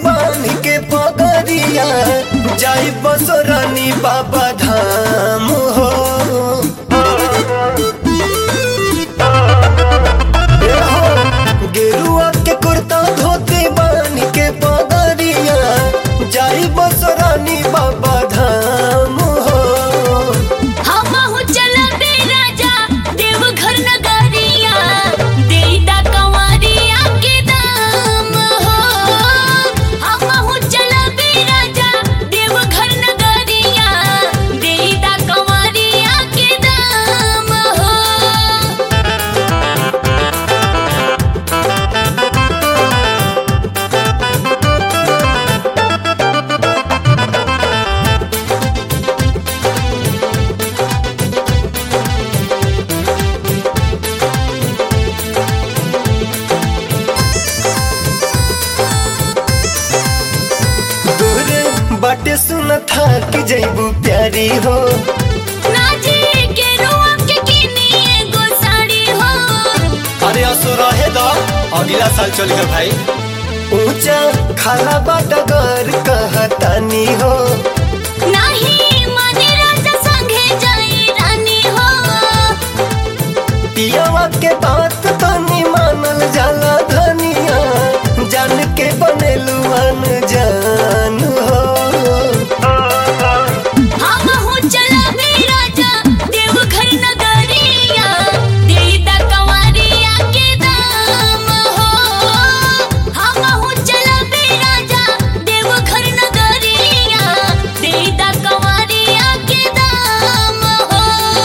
बांध के पगरिया जाई बसोरानी बाबा धाम हो ए हो, गेरुआ के कुर्ता धोती बांध के पगरिया जाई बसोरानी बाबा धाम हो हमहु चलबे राजा देवघर नगरिया देईदा कंवरिया के दाम हो हमहु चलबे राजा देवघर नगरिया देईदा कंवरिया के दाम हो दूर बाटे सुन था कि जैबू प्यारी हो नाजी के रुआ के किनी एगो साड़ी हो अरे असो रहे दो अगला साल चली गए भाई ऊंचा खाला बाटा घर कहतानी हो नाही माने राजा संगे जाई रानी हो पियावा के बात तनी मानल जाला धनिया जान के बनेलू जान हो हमहु चलबे राजा देवघर नगरिया देईदा कंवरिया के दाम हो हमहु चलबे राजा देवघर नगरिया देईदा कंवरिया के दाम हो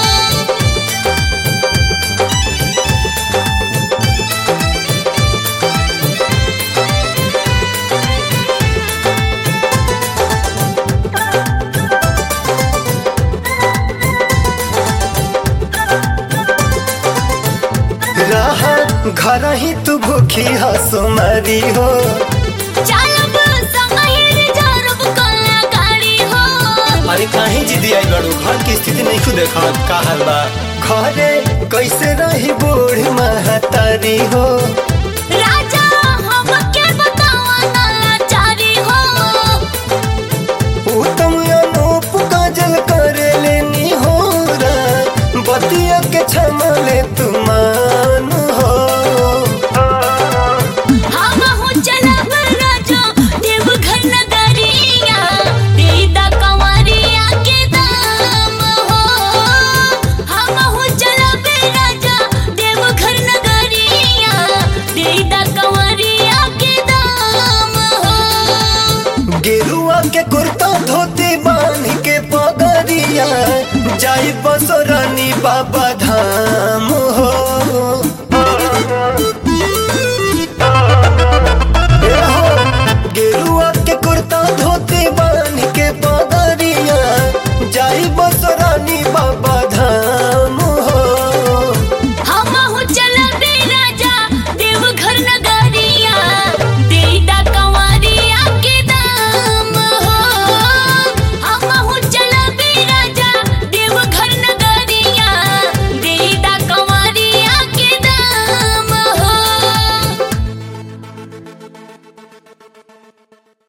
रहा घर ही तू भूखी हसो मारी हो चालब संगहिर जरब कला गाड़ी हो अरे काहे जिदी आई बड़ू घर की स्थिति नहीं खुद देखा का हाल बा घरे कैसे रही बूढ़ महतारी हो राजा हमके बतावा नलाचारी हो उत्तम अनूप काजल करे लेनी हो बतिया के छमले तुमान हो हमहु चलब राजा देवघर नगरिया देईदा कंवरिया के दाम हो हमहु चलब राजा देवघर नगरिया देईदा कंवरिया के दाम हो गेरुआ के कुर्ता धोती बांध के पगरिया जाई बसोरानी बाबा धाम हो